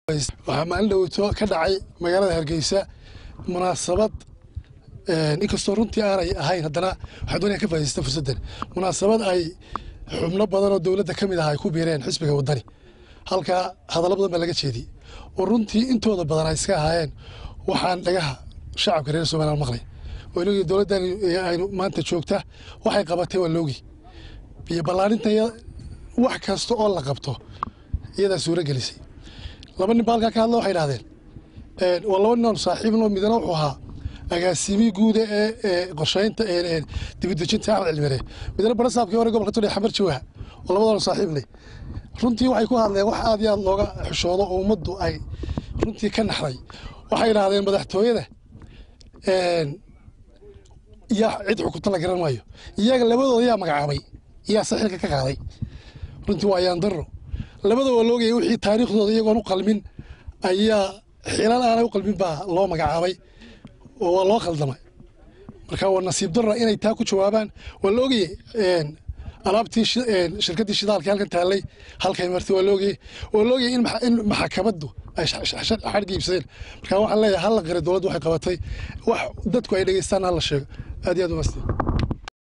waxaa maalin dhowto ka dhacay magaalada hargeysa munaasabad inkastoo runtii aanay ahayn haddana waxaa doonaya ka faa'idaysta fursaddan munaasabad ay xubno badan oo dowladda ka mid ah ay ku biireen xisbiga waddani halkaa hadallo badan baa laga jeediyey oo runtii intooda badan ay iska ahaayeen waxaan dhagaha shacabka reer somaliland maqlay oo inagii dowladdan aynu maanta joogta waxay qabatay waa loogi biyo ballaarinta wax kasta oo la qabto iyadaa suuro gelisay laba nin ba halkaa ka hadla waxay idhahdeen waa laba nin oon saaxiibno midna wuxuu ahaa agaasimii guuda ee qorsheynta dibudejinta axmed cilmire midna barasaabkii hore gobolka todhe xamar jawaaha oo labadoona saaxiibley runtii waxay ku hadleen wax aad iyo aad looga xishoodo oo ummaddu ay runtii ka naxday waxay idhaahdeen madaxtooyada yaa cid xukunta la garan maayo iyaga labadooda yaa magacaabay yaa saxiilka ka qaaday runtii waa yaandaro labada waa loogaya wixii taariikhdooda iyagoon u qalmin ayaa xilal aanay u qalmin baa loo magacaabay oo waa loo khaldamay marka waa nasiib darra inay taa ku jawaabaan waa la ogayey alaabtii shirkaddii shidaalka halkan taallay halkay martay waa la ogayey waa la ogayey in maxakamaddu ay xadhga iibsadeen marka waxaan leeyahay hal la qira dowladdu waxay qabatay wax dadku ay dhegeystaan ha la sheego aad iyo aad u maastiin